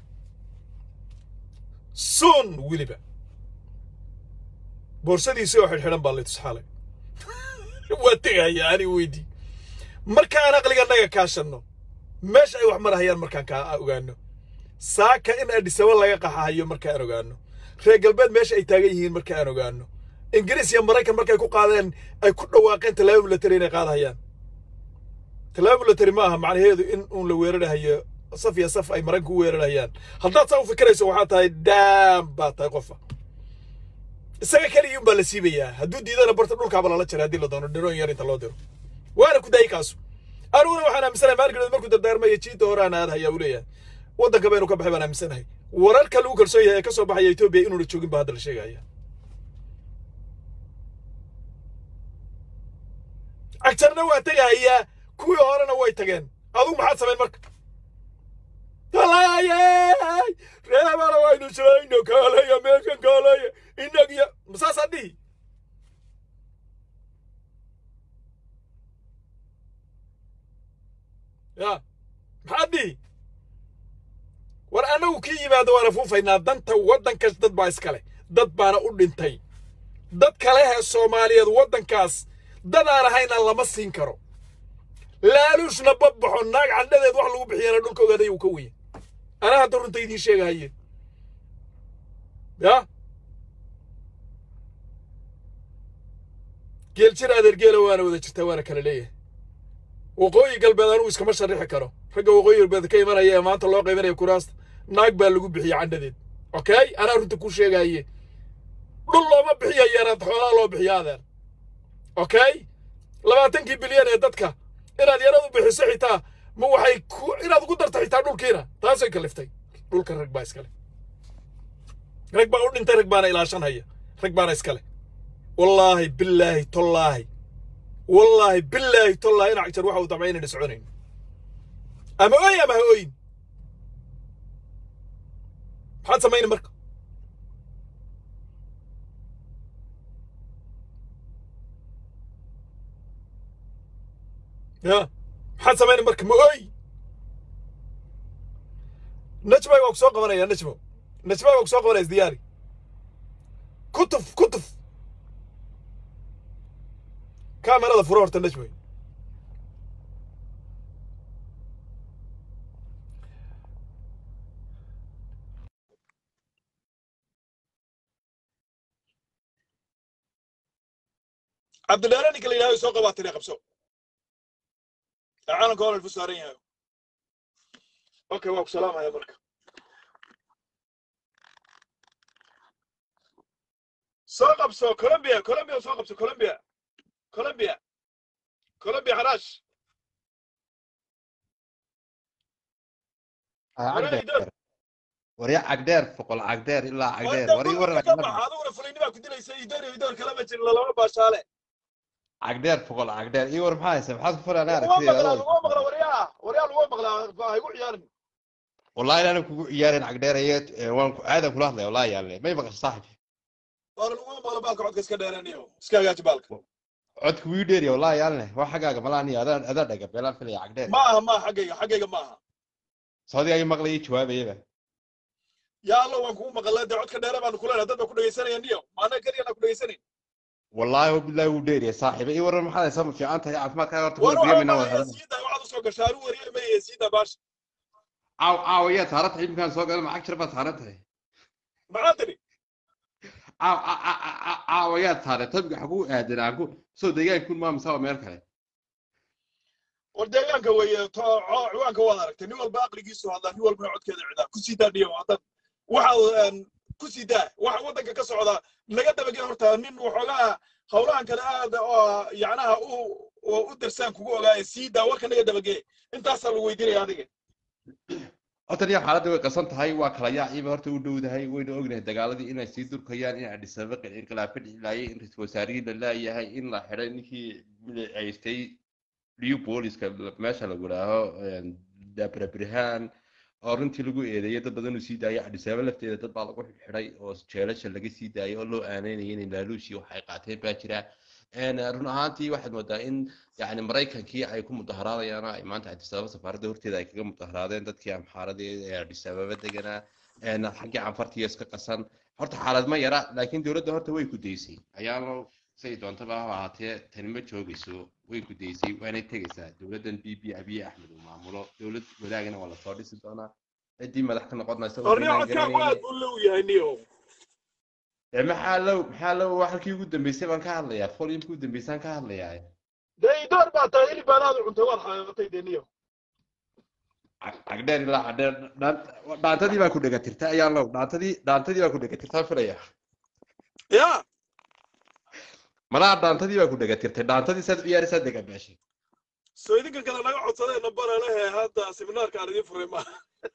Speaker 1: soon weliba boorsadiisi oo xidhxidhan baa laytusxaalay waa tegahayaa ani weydii markaan aqliganaga kaashanno meesha ay wax marahayaan markaan kaa ogaano saaka in adhisaba laga qaxahayo markaan ogaano reer galbeed meesha ay taagan yihiin marka aan ogaano ingiriis iyo maraykan markay ku qaadeen ay ku dhawaaqeen tallaabo milatary inay qaadahayaan tallaabo milatary ma aha macnaheedu in uun la weerarahayo saf iyo saf ay maraykanku u weerarahayaan haddaad saa u fikirayso waxaa tahay daam baa tahay qofa isaga keligii un baa la siibayaa hadduu diidana barta dhulkaaba lala jaray haddii la doono dhiroon yar inta loo diro waana ku daayay kaasu aniguna waxaan aaminsanahay maalgeed markuu dardaarmaya jiidda hore aan aadahayaa uu leeyahay waddanka baynu ka baxay baan aaminsanahay wararka lagu kalsoon yahay ee ka soo baxaya etoobiya inuuna joogin baa hadda la sheegaya agtarna waa tegahayaa kuwii horena way tageen adugu maxaad samayn marka talaayay reebana waynu shayno kaalaya meeshan kaalaya inagiya masaasaa dhihi ya maxaad dhihi war annagu kii yimaado waan afuufaynaa danta waddankaas dad baa iskale dad baana u dhintay dad kalehee soomaaliyeed waddankaas dad aan ahayna lama siin karo laaluushna badbaxo naag candhadeed wax lagu bixiyana dhulka ogaaday uu ka weye anaa hadda runta idiin sheegahaye ya geel jir adeer geela waana wada jirtaa waana kala leeyahay waqooyi galbeed anugu iskama sharrixi karo ragga waqooyi galbeed ka imanaya ee maanta loo qaybanaya kuraasta naag baa lagu bixiyey candhadeed okay anaa runta ku sheegaye dhul looma bixiya yaraad xoolaa loo bixiya adeer okay labaatankii bilyan ee dadka inaad yaradu bixiso xitaa ma waxay ku inaad ugu darta xitaa dhulkiina taasay kaliftay dhulka rag baa iskale rag baa u dhintay rag baana ilaashanhaya rag baana iskale wallaahi bilaahi tollaahi wallaahi bilaahi tollaahi inac jar waxa uu damcay inayna soconayn ama oy ama ha oyin maxaad samayni marka ya maxaad samayni marka ma oy najmay waa ku soo qabanaya najmo najmay waa ku soo qabanaya isdiyaari kutuf kutuf kaamerada furo horta najmay cabdilaahi ninka la yidhahdo soo qabaatay qabso caalamka hore alfu saaran yahay okay waa ku salaamaya marka soo qabso colombia colombia soo qabso colombia colombia colombia xaraash
Speaker 2: cagdeer warya cagdeer foqol cagdeer ilaa cagdeer wari waran
Speaker 1: aduguna fulaynimaa ku dilaysa idoor iyo idoor kalama jirin lalama baashaale
Speaker 2: cagdeer foqol cagdeer iyo war maxaa haysa maxaad ku fulaan
Speaker 1: laguma maqlaa laguma maqla waryaa waryaa laguma maqlaa ha igu ciyaarin
Speaker 2: wallahi inaan kugu ciyaarin cagdeer iyo waan ku aadan kula hadlaya wallahi yaalle may maqasho saaxib
Speaker 1: waana laguma maqla baalka codka iska dheeraniyo iska hagaaji baalka
Speaker 2: codka wii dheeriya wallahi yaalle waa xaggaaga malaani adaa adaa dhaga beelaan filaya cagdeer
Speaker 1: ma aha ma aha xaggayga xaggayga ma aha
Speaker 2: saudi ay maqlaya jawaabayaba
Speaker 1: yaa alla waan kugu maqalaa dee codka dheere baanu kuleenahay dad baa ku dhegaysanaya niyo maana keliyana ku dhegaysanayn
Speaker 2: wallahi wabillahi wuu dheeriya saaxiiba iyo waran maxaad haysaa ma fiican tahay caafimaadkaaga horta
Speaker 1: war
Speaker 2: wada biyo mina
Speaker 1: waxaa
Speaker 2: wada
Speaker 1: maqlaya siida waxaad usoo gashaa anu wariye maya siida baasha
Speaker 2: caaw caaw ayaa taaran tahay iminkaan soo gala macag jir baad taaran tahay
Speaker 1: maxaa tiri
Speaker 2: caaw caaw ayaa taaran tabiga xaguu aadan aan ku soo deegaankun maa mise waa meel kale
Speaker 1: war deegaanka weeye to co- ciwaanka waad aragtay nin walba aqligiisu hadlaa nin walbana codkeeda cidaa ku sii daa niyo haddaad waxa ku sii daa waxa waddanka ka socda laga dabagey horta nin waxoogaa howlahan kale aad oo yacnaha u oo u darsaan kugu ogaaya sii daa warka naga dabagee intaasaa lagu weydiinaya adiga
Speaker 2: horta niyo xaaladda way qasan tahay waa kala yaaciiba horta u dhowdahay wayna ognahay dagaaladii inay sii durkayaan in Addis Ababa inqilaab ka dhicilaaye in ra-iisul wasaarihii la laayahay in la xidhay ninkii haystay liu booliska meesha lagu idhaaho dabra birhaan oo runtii lagu eedeeyay dad badan uu sii daayay Addis Ababa lafteeda dad baa lagu xidhay oo jeelasha laga sii daayay oo loo aaneynayay inay laaluushii waxay qaateen baa jira run ahaantii waxaad moodaa in yani maraykankii ay ku mudaharaadayaan ay maanta Addis Ababa safaaradda horteeda ay kaga mudaharaadeen dadkii amxaaradii ee Addis Ababa deganaa xaggii canfartiya iska qasan horta xaalad ma yara laakiin dowladda horta way ku daysay ayaalo say doontaba ha ahaatee tani ma joogayso way ku daysay waanay tegaysaa dowladdan b b abiy axmed uu maamulo dowlad wadaagana waa lasoo dhisi doonaa ciddii madax ka noqonaysa
Speaker 1: orniyo codkaagu aad buu low yahay niyo
Speaker 2: maxaa low maxaa low waa halkii ugu dambeysay baan ka hadlayaa foliumkii ugu dambeysaan ka hadlayaa
Speaker 1: dee idoor baa tahay hilib baanaad cuntay waad xaqiiqatay dee niyo
Speaker 2: cagdheer ilaa cagdheer dhaantadii baa ku dhegatirta ayaan low dhaantadii dhaantadii baa ku dhegatirtaa filaya
Speaker 1: ya
Speaker 2: malaha dhaantadii baa ku dhegatirtay dhaantadii saad ciyaarisaa dega beeshay
Speaker 1: soo idinka kale naga codsadee nambara lehe hadda seminaarka aan idiin furay maaha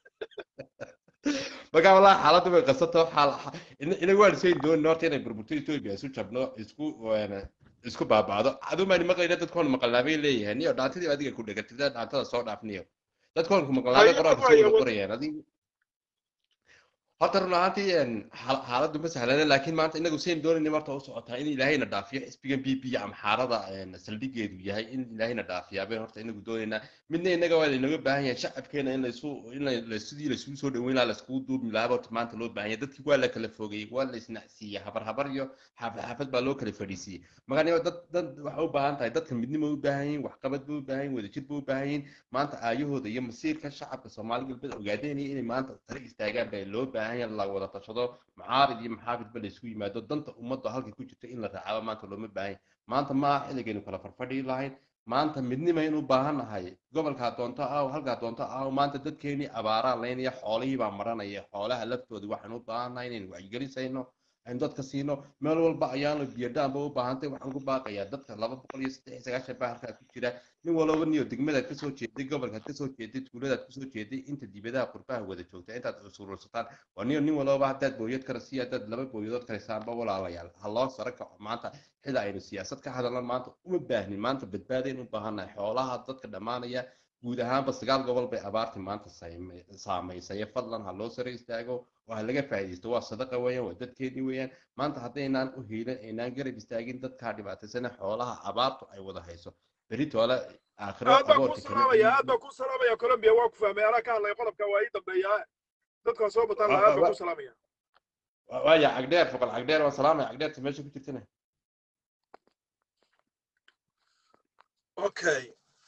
Speaker 2: marka wallahi xaaladdu way qasato xaal inaga waan isayn doonin horta inay burburto ethiopia isu jabno isku isku baaba'do adumaani maqlayna dadkoon maqalnaabay leeyahay niyo dhaantadii adiga ku dhegatirtaa dhaantada soo dhaaf niyo dadkoon ku maqlaabay qoraalka soo wada qorayaan adiga horta run ahaantii xaaladdu ma sahlana laakiin maanta inagu sayn doonin marta u socotaa in ilaahayna dhaafiyo xisbigan b p amxaarada saldhigeedu yahay in ilaahayna dhaafiyaa bay horta inagu doonaynaa midna inaga waa laynaga baahan yahay shacabkeena in laysu in sidii laysugu soo dhaweyn lahaa laiskugu duubmi lahaa horta maanta loo baahan yahay dadkii waa la kala fogeeyey waa la isnacsiiyey habar habar iyo xaafad xaafad baa loo kala fadhiisiiyey marka dad dad waxay u baahan tahay dadka midnimo u baahan yihin waxqabad ba u baahan yihin wadajir ba u baahan yihin maanta aayahooda iyo masiirka shacabka soomaali galbeed ogaadeynaya inay maanta tala istaagaan baa loo baahan yahay la wada tashado mucaarid iyo maxaafidba la isku yimaado danta ummadda halka ku jirta in la raacaba maanta looma baahan maanta maaha xilligaynu kala farfadhi lahayn maanta midnimaynu u baahan nahay gobolkaa doonto aw halkaa doonto aw maanta dadkeenii abaaraan laynaya xoolihii baa maranaya xoolaha laftooda waxaan u baahan nahay inaynu wacyigelisayno aynu dadka siino meel walba ayaanu biyadhaanba u baahantay waxaan ku baaqayaa dadka laba boqol iyo saddex iyo sagaashan baa halkaa ku jira nin walaba niyo degmadaad kasoo jeeday gobolkaad kasoo jeeday tuuladaad kasoo jeeday inta dibadaha qurbaha wada joogta intaad usurursataan waa niyo nin walaba haddaad booyad kara si haddaad laba booyadood karaysaanba walaalayaal ha loo sara kaco maanta xili aynu siyaasad ka hadalna maanta uma baahnin maanta badbaadaynu u baahannahay xoolaha dadka dhammaanaya guud ahaanba sagaal gobol bay abaartii maanta saame- saamaysay fadlan ha loo sare istaago oo ha laga faa'iidaysto waa sadaqa weeyaan waa dadkeedii weeyaan maanta haddaynaan u hiilin aynaan garab istaagin dadkaa dhibaataysana xoolaha abaartu ay wada hayso beritoole aakhiro
Speaker 1: aad baan kuu
Speaker 2: aboorka kama
Speaker 1: salaamaya aad
Speaker 2: iibin
Speaker 1: baan kuu salaamaya colombia waa ku fahmay anaa ka hadlaya qodobka waa ii dambeeyaa dadkaa soo bataan lahaa aad baan kuu salaamaya
Speaker 2: waaya cagdheer foqol cagdheer waan salaamaya cagdheerta meesha ku jirtana
Speaker 1: okay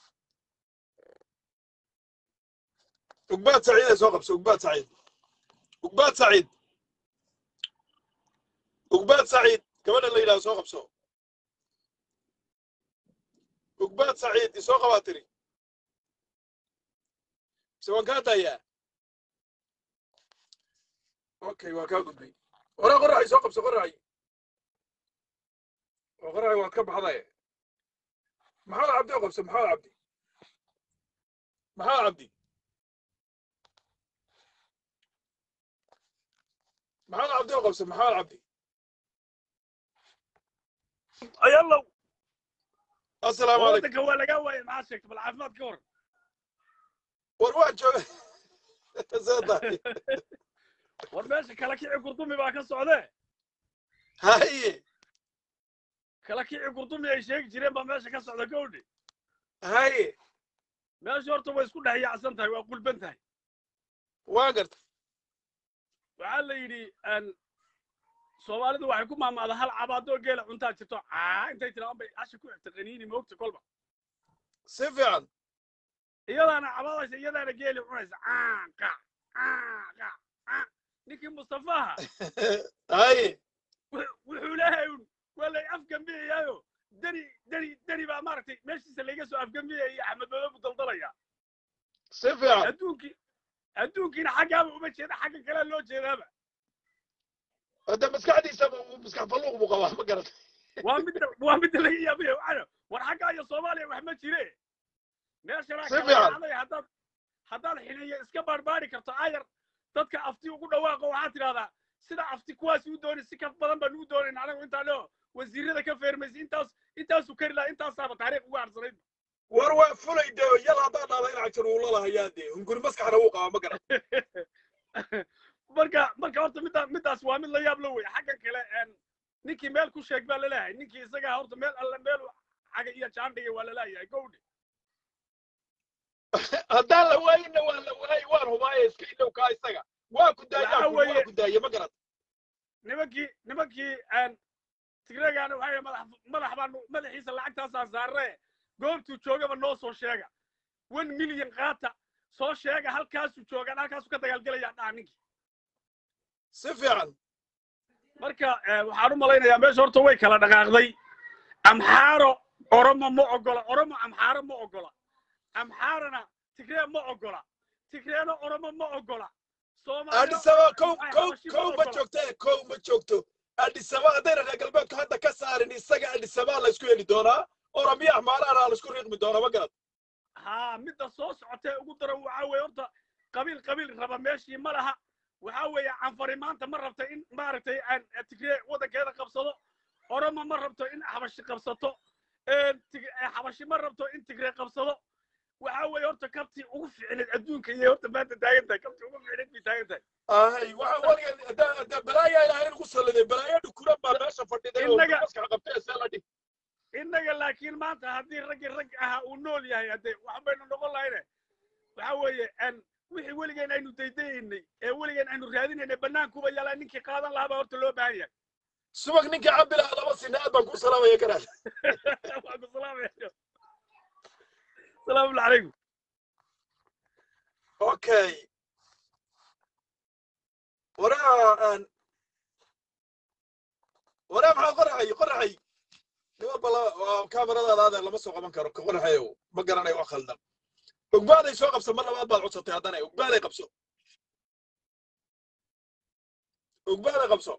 Speaker 1: ugbaad saciid ay soo qabso ugbaad saciid ugbaad saciid ugbaad saciid gabadha la yidhahdo soo qabso ugbaad saciid isoo qabaa tiri mise waan kaa dayaa okay waan kaa gudbay waraa qoraxay soo qabso qoraxay oo qoraxay waad ka baxday maxamed cabdi oo qabso maxamed cabdi maxamed cabdi maxamed cabdi oo qabso maxamed cabdi
Speaker 3: ayallow
Speaker 1: assalaamu calaykum
Speaker 3: waddanka waa lagaa waayay maxaa sheegta bal caafimaad ka waran
Speaker 1: war waan jooga soo daay
Speaker 3: war meesha kala kici gurdumi baa ka socdee
Speaker 1: haye
Speaker 3: kala kici gurdumi ay sheegi jireen baa meesha ka socda gowdhi
Speaker 1: haye
Speaker 3: meesha horta way isku dhex yaacsan tahay waa qulban tahay
Speaker 1: waa garta
Speaker 3: waxaa la yidhi n soomaalidu waxay ku maamaada hal cabaadoo geela cuntaa jirto caa intay tiraan bay asha ku xigta qaniini moogta kolba
Speaker 1: si fiican
Speaker 3: iyadaana cabaadaysa iyadaana geeli cunaysa caanqa caanqa caa ninkii mustafaha
Speaker 1: haye
Speaker 3: wuxuu leeyahay un waa lay afgambiyayaayo deni deni deni baa maaragtay meeshiisa layga soo afgambiyaya iyo axmed madoobu daldalaya
Speaker 1: si fiican
Speaker 3: adduunkii adduunkiina xaggaaba uma jeeda xagga kalea loo jeedaaba
Speaker 1: hadda maskaxdiisa maskax falluuq buu qabaa ma garata
Speaker 3: waa midda waa midda laga yaabaya waxaana war xaggaa iyo soomaaliya wax ma jire meeshana
Speaker 1: Si
Speaker 3: kala
Speaker 1: fiican.
Speaker 3: dhacday haddaad haddaad xiniyo iska baarbaari karto ayar dadka afti ugu dhawaaqo waxaad tidhahdaa sida afti kuwaasi u doonay si ka badan baan ugu doonayn anagu intaa leo wasiirada ka feermaysa intaas intaasu kari lahaa intaasaaba taariikh ugu harsanayd
Speaker 1: war waa fulay de yal haddaan dhahda in cagjar uu lalahayaa dee hunguri maskaxna wuu qabaa ma garata
Speaker 3: marka marka horta midda middaas waa mid la yaab la wey xaggan kale en ninkii meel ku sheeg baa laleeyahay ninkii isagaa horta meel alle meel xaga iyo jaandhiga waa laleeyahay gowdhi
Speaker 1: haddaan la waayinna waa la waayey waan hubaaya iska ilowkaa isaga waa ku
Speaker 3: Waxaa
Speaker 1: daaya waa
Speaker 3: weeye-
Speaker 1: ku daaya ma garata
Speaker 3: nimankii nimankii en tigreegaana waxay madax madax baanu madaxiisa lacagtaasaan saarre goobtuu joogaba noo soo sheega one milyan qaata soo sheega halkaasuu joogaan halkaasuu ka dagaalgelayaa dhaha ninkii
Speaker 1: si fiican
Speaker 3: marka eh, waxaan u malaynayaa meesha horta way kala dhaqaaqday amxaaro oromo ma ogola oromo amxaaro ma ogola amxaarana tigree ma ogola tigreena oromo ma ogola Soomaaliya
Speaker 1: adhisaba kow
Speaker 3: ay
Speaker 1: kow
Speaker 3: xabashi ma
Speaker 1: kow ma
Speaker 3: ogola.
Speaker 1: joogto ee kow ma joogto adhisaba haddayna reer galbeedku hadda ka saarin isaga adhisabaa la isku heli doonaa oromiya axmaaraana la isku riiqmi doonaa ma garata
Speaker 3: haa midda soo socotee ugu daran waxaa weeye horta qabiil qabiil raba meeshii ma laha waxaa weeye canfari maanta ma rabta in maaragtay aan tigree waddankeeda qabsado oromo ma rabto in xabashi qabsato een, Tig- eh, xabashi ma rabto in tigree qabsado waxaa weeye horta kabtii ugu fiicneed adduunka iyo horta maanta taagan tahay kabtii ugu fiicneed bay taagan tahay
Speaker 1: ay waxa waligeed hadda hadda balaayaa ilaahay nagu salladay balaayo dhukuran baa meesha fadhiday oo
Speaker 3: Innaga-
Speaker 1: maskax qabtay see la dhig
Speaker 3: innaga laakiin maanta haddii raggii rag ahaa uu nool yahay haddee wax baynu noqon lahayne waxa weeye en wixii weligeen aynu daydayaynay ee weligeen aynu raadinaynay bannaankuba yaalaa ninkii qaadan lahaa baa horta loo baahan yahay
Speaker 1: subag ninkii cabilaha laba sina aad baan ku salaamaya garaad
Speaker 3: waa ku salaamaya salaamu calaykum
Speaker 1: okay waraa aan waraa maxaa qoraxay qoraxay nima bala kaamaradaada adeer lama soo qaban karo ka qoraxayow ma garanayo wax khaldan ogbaaday soo qabso mar labaad baad codsatay haddana ogbaaday qabso ogbaaday qabso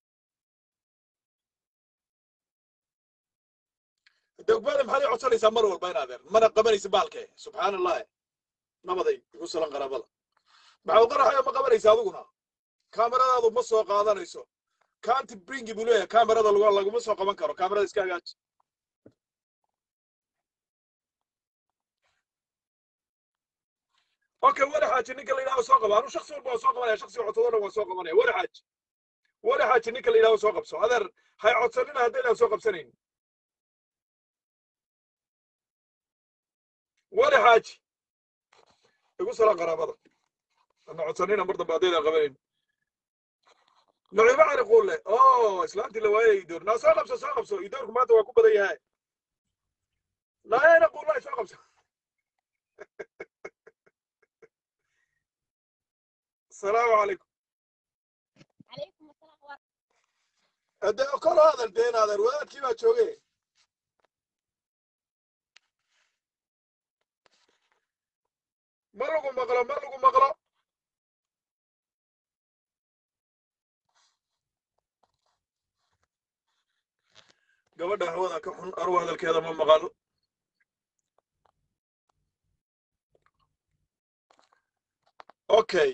Speaker 1: de ogbaada maxaad ii codsanaysaa mar walba in adeer mana qabanaysa baalke subxaan allahi nabaday igu salan qaraabada maxaad qoraxayo ma qabanaysa adiguna kaamaradaadu ma soo qaadanayso kaanti bringi buu leeyahay kaamarada lagu- laguma soo qaban karo kaamarada iska hagaaji okay weli xaaji ninka la yidhaho soo qaba anu shaksi walba waa soo qabanaya shaksi codsadona waa soo qabanaya weli xaaji weli xaaji ninka la yidhaho soo qabso adeer hay codsanina haddaynaan soo qabsanayn weli xaaji igu salaan qaraabada ana codsanina mar dambe haddaynaan qabanayn naciimo cali quulle o islaantii la waayay idoor naa soo qabso soo qabso idoorku maanta waa ku badan yahay naayana quullaay soo qabso السلام عليكم
Speaker 4: عليكم السلام ورحمة
Speaker 1: هذا كل هذا الدين هذا الولد كيف تشوقي مرقوا مقرا مرقوا مقرا gabadha hawada ka xun arwa hadalkeeda ma maqal okay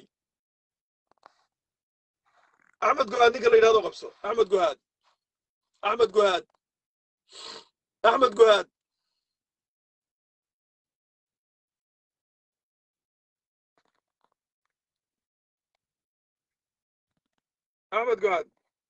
Speaker 1: axmed guhaad ninka la yidhahdo qabso axmed guhaad axmed guhaad axmed guhaad axmed guhaad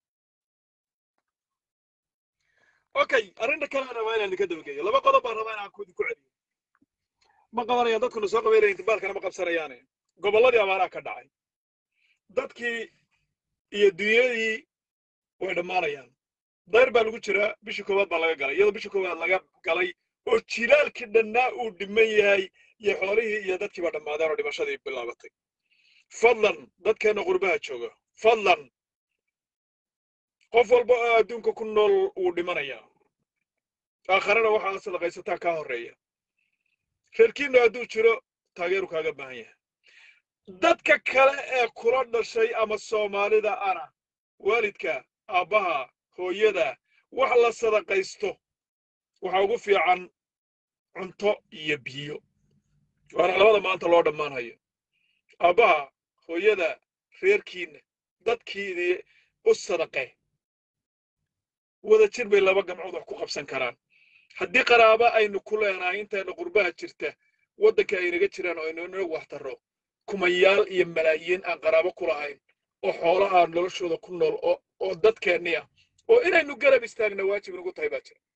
Speaker 1: okay arrinta kalena rabaa inaan idinka dabageeyo laba qodob baan rabaa inaan ku ku celiyo ma qabanayaan dadkuna soo qabaynaya intibaalkana ma qabsanayaane gobolladii abaaraa ka dhacay dadkii iyo dunyadii way dhammaanayaan dayr baa lagu jiraa bishii koowaad baa laga galay iyadoo bishii koowaad laga galay oo jilaalkii dhannaa uu dhiman yahay iyo xoolihii iyo dadkii baa dhammaadeen oo dhimashadii bilaabatay fadlan dadkeenna qurbaha jooga fadlan qof walba oo adduunka ku nool wuu dhimanayaa aakharana waxaa sadaqaysataa kaa horreeya reerkiinna hadduu jiro taageeru kaaga baahan yahay dadka kale ee kula dhashay ama soomaalida ana waalidka aabbaha hooyada wax la sadaqaysto waxa ugu fiican cunto iyo biyo waana labada maanta loo dhammaanhayo aabbaha hooyada reerkiinna dadkiidii u sadaqe wada jir bay laba gamcood wax ku qabsan karaan haddii qaraaba aynu ku leenahay intayna qurbaha jirta waddanka aynaga jiraan oo aynu inagu waxtarro kumayaal iyo malaayiin aan qaraabo ku lahayn oo xoolo aan noloshooda ku nool oo oo dadkeenni ah oo inaynu garab istaagna waajib nagu tahay baa jira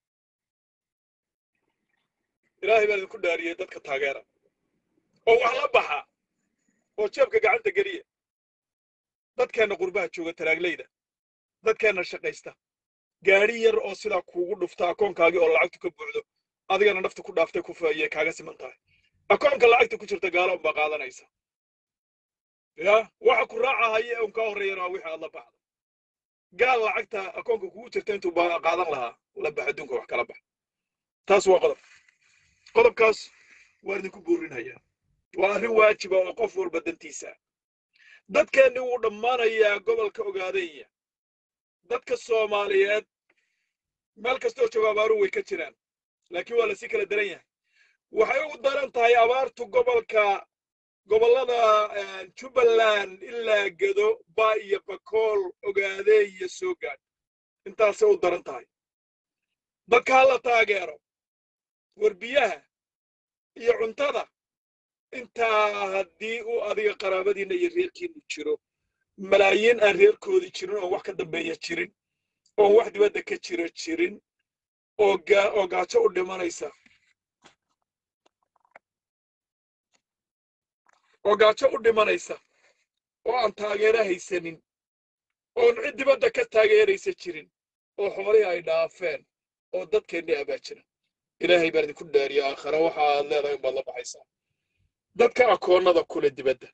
Speaker 1: ilaahay baan idinku dhaariyey dadka taageera oo wax la baxa oo jeebka gacanta geliya dadkeenna qurbaha jooga taraaglayda dadkeenna shaqaysta gaadhi yar oo sidaa kuugu dhufta akoonkaagii oo lacagtu ka buuxdo adigana nafta ku dhaaftay ku faayey kaaga siman tahay akoonka lacagta ku jirta gaalo unbaa qaadanaysa ya waxa ku raacahaya un kaa horreeyana waa wixii aad la baxda gaal lacagta akoonka kugu jirta intuu baa qaadan lahaa la bax adduunka wax kala bax taas waa qodob qodobkaas waan idinku boorinhayaa waa arrin waajiba oo qof walba dantiisa dadkeenni wuu dhammaanayaa gobolka ogaadaya dadka soomaaliyeed meel kastoo jooga abaaruhu way ka jiraan laakiin waa lasii kala daran yahay waxay ugu daran tahay abaartu gobolka gobollada jubbaland ilaa gedo ba iyo bakool ogaadee iyo soo gaadh intaasay u daran tahay dadka ha la taageero warbiyaha iyo cuntada intaa haddii uu adiga qaraabadiinna iyo reerkiinnu jiro malaayiin aan reerkoodii jirin oon wax ka dambeeya jirin oon wax dibadda ka jira jirin oo gaa oo gaajo u dhimanaysa oo gaajo u dhimanaysa oo aan taageero haysanin oon cid dibadda ka taageeraysa jirin oo xoolihii ay dhaafeen oo dadkeennii abaa jira ilaahay baan idinku dhaariya aakhare waxa aad leedahay baad la baxaysaa dadka akoonnada kule dibadda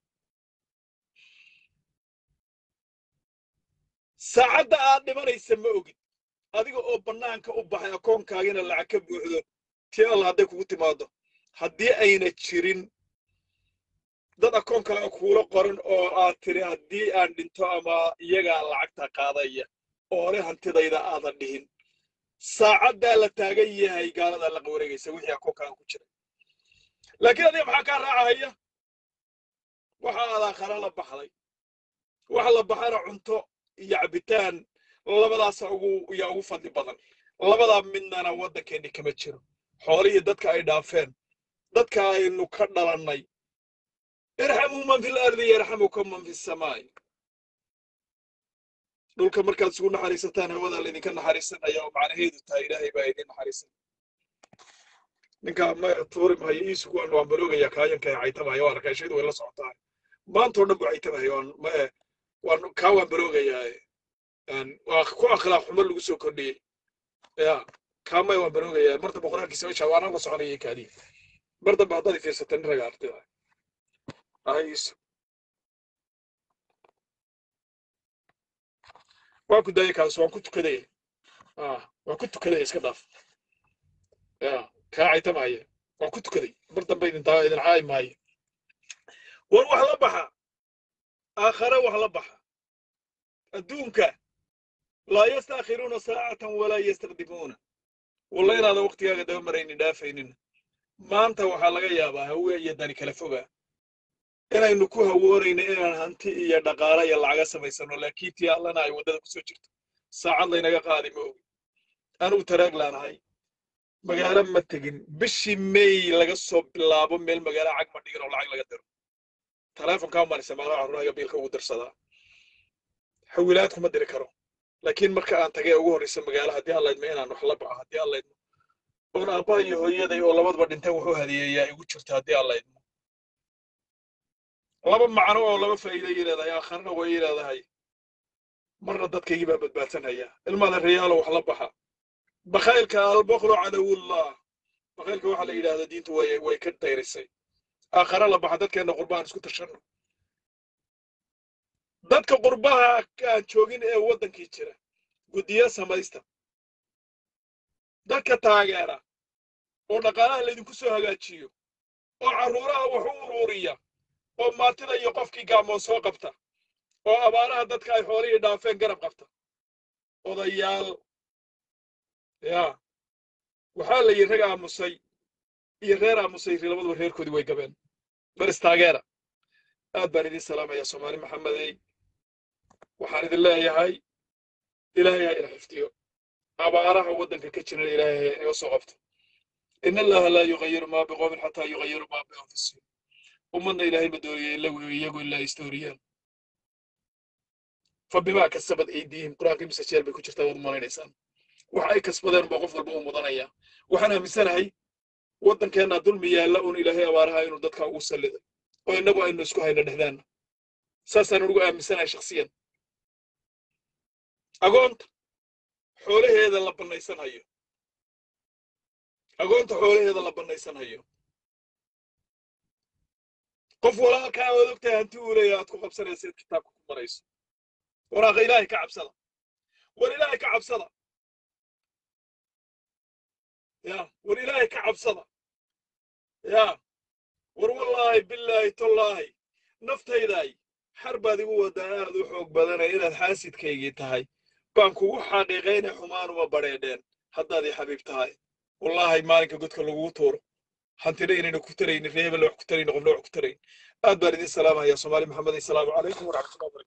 Speaker 1: saacadda aad dhimanaysa ma ogid adiga oo bannaanka u baxay akoonkaagina lacag ka buuxdo tii alla hadday kugu timaado haddii ayna jirin dad akoon kale kuula qoran oo aad tiri haddii aan dhinto ama iyagaa lacagta qaadaya oo hore hantidayda aadan dhihin saacaddaa la taagan yahay gaaladaa la qawareegaysa wixii akoonkaaga ku jira laakiin adiga maxaa kaa raacahaya waxa aad aakhara la baxday waxa la baxana cunto iyo cabitaan labadaasa ugu yaa ugu fadli badan labadaa midnana waddankeenni kama jiro xoolihii dadka ay dhaafeen dadka aynu ka dhalannay irxamuu man fi lardi yarxamukum man fi samaa'i dhulka markaad isugu naxariisataan hawada laydinka naxariisanaya oo macnaheedu tahay ilaahay baa idin naxariisan ninka ma tuuri maayo iisugu waan waan baloogayaa kaayanka ee caytamaya waa arkay shaydu way la socotaa maantoo dhan buu caytamaya waan ma waan kaa waan baloogayaa waa ku akhlaaq xumo lagu soo kordhiyey ya kaamay waan baloogayaa mar dambe qur-aankiisa meesha waana la soconayay kaadii mar dambe haddaad fiirsata nin raga artida ah iisu waan ku daayay kaas waan ku tukaday ah waan ku tukaday iska dhaaf ya kaa caytamaya waan ku tukaday mar dambe idin taa idin caayi maayo war wax la baxa aakhare wax la baxa adduunka laa yastaakhiruuna saacatan walaa yastaqdimuuna walla inaadan waktigaaga daba maraynin dhaafaynin maanta waxaa laga yaabaa hawe iyo dani kala fogaa inaynu ku hawoonayno inaan hanti iyo dhaqaale iyo lacaga samaysano laakiin tii allana ay waddada kusoo jirto saacad laynaga qaadi ma ogi anugu taraag laanahay magaalo ma tegin bishii may laga soo bilaabo meel magaalo cag ma dhigin oo lacag laga diro taleefonkaa maan isticmaalo carruurahayga biilka ugu dirsadaa xawilaad kuma diri karo laakiin marka aan tagay ugu horreysa magaalo haddii allaydma inaan wax la baxo haddii allaydmo oon aabbaha iyo hooyaday oo labadaba dhinteen wuxuu hadiyeeyaa igu jirta haddii allaydmo laba macno oo laba faa'iiday leedahay aakharna way leedahay marna dadkaygii baa badbaadsanaya ilmaada riyaalo wax la baxa bakhaylka albaklu cadawullah bakhaylka waxaa la yidhaahda diintu way way ka dayrisay aakhare la baxa dadkeenna qurbahan isku tashanno dadka qurbaha aan joogin ee waddankii jira guddiyo samaysta dadka taageera oo dhaqaalaha laydinku soo hagaajiyo oo carruuraha wax u uruuriya oo maatida iyo qofkii gaamoon soo qabta oo abaaraha dadka ay xoolihii dhaafeen garab qabta odayaal yaa waxaa la yidhi rag aamusay iyo reer aamusay labaduba reerkoodii way gabeen baris taageera aad baan idin salaamayaa soomaali maxamedey waxaan idin leeyahay ilaahay ha ina xifdiyo abaaraha waddanka ka jiran ilaahay ha inaga soo qabto in allaha laa yugayiru maa biqoomin xataa yugayiru maa bianfusihim ummadna ilaahay ma dooniyay ilagu iyagu ilaa istooriyaan fabimaa kasabad aydiihim qur-aanka imisa jeer bay ku jirtaa waad maleynaysaan wax ay kasbadeen baa qof walba u mudanaya waxaan aaminsanahay waddankeenna dulmi yaalla un ilaahay abaaraha inuu dadka ugu salliday oo innagu aynu isku hayno dhexdaanna saasaan ugu aaminsanahay shakhsiyan agoonta xoolaheeda la bannaysan hayo agoonta xoolaheeda la bannaysan hayo qof walaalkaa ood ogtahay hanti uu leeyahay aad ku qabsanaysa id kitaabka ku marayso waraaqa ilaahay ka cabsada war ilaahay ka cabsada ya war ilaahay ka cabsada ya war wallaahi bilaahi tollaahi naftaydaay xar baad igu wadaa aad u xoog badanay inaad xaasidkaygii tahay baan kugu xaqiiqaynay xumaanuma badheedheen haddaad ii xabiib tahay wallaahi maalinka godka lagugu tuuro hantina inayna ku taraynin reebel wax ku taraynin qofna wax ku tarayn aad baan idin salaamaya soomaali maxamed assalaamu calaykum waraxmatullahi wabarakatu